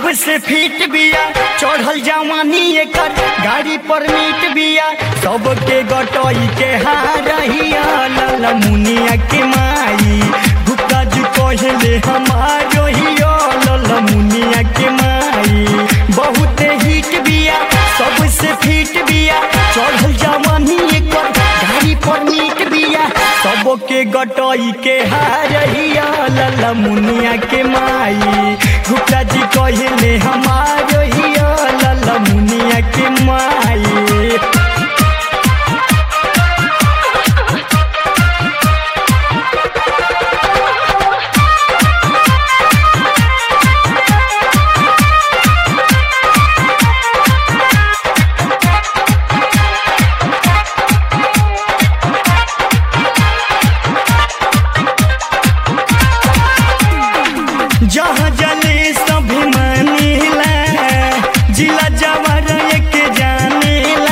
सबसे फिट बिया चढ़ल जवानी एकर गाड़ी पर मीट बिया सबके गटई के हारहिया लाला मुनिया के माई गुप्ता जी कहले हमारो हियो लाला मुनिया के माई बहुत हिट बिया सबसे फिट बिया चढ़ल जवानी एकर गाड़ी पर मीट बिया सबके गटई के हारहिया लाला मुनिया के माई गुप्ता जी कहले हमारो हिया लाला मुनिया के माई जहाँ जले सभी मानीला जिला जवार एक जानेला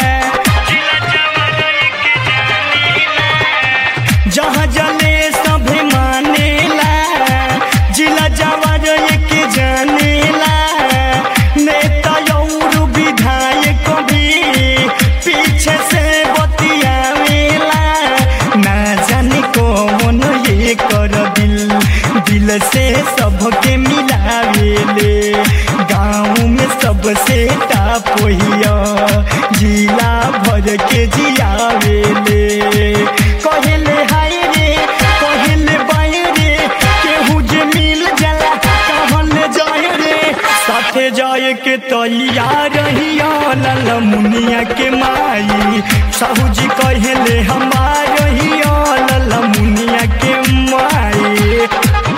जहाँ जले सभी मानेला जिला जवार एक जानेला नेता और विधायक भी पीछे से बतियावेला ना जाने कौन ये कर दिल दिल से सबके मिलावेले गाँव में सबसे टाप हिया जिला भर के जियावेले कहले हाय रे कहले बाय रे केहू जे मिल जाला कहल जाय रे साथे जाए के तैयार रहिया लाला मुनिया के माई साहू जी कहले हमार हिया लाला मुनिया के माई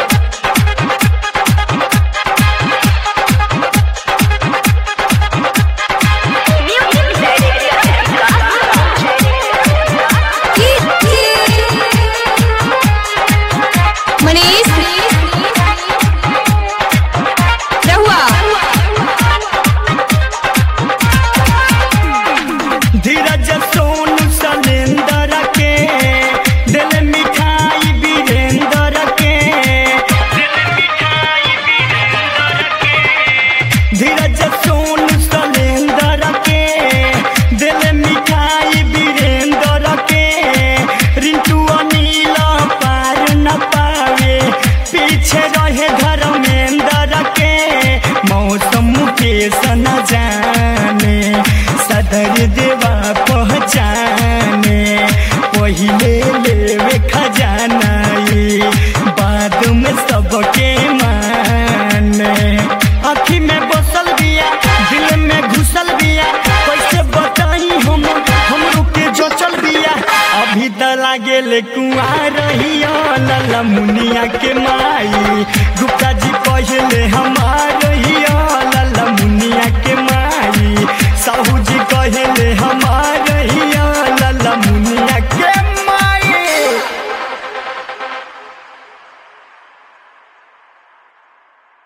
मनीष रहुआ धीरज सोनू सलेंदर के दिल मिठाई वीरेंद्र के धीरज सोनू सलेंदर के दिल मिठाई वीरेंद्र के रिंटू अनिल पार न पावे पीछे रहे धर्मेंद्र के मौसम के सन जाने सदर देवा पहचाने पहिले लेवे खजाना ये बाद में सबके माने अखी में बसल बिया दिल में घुसल बिया कैसे बताई हम हमरो के जो चल बिया अभी त लागे ले कुआर रहिया लाला मुनिया के माई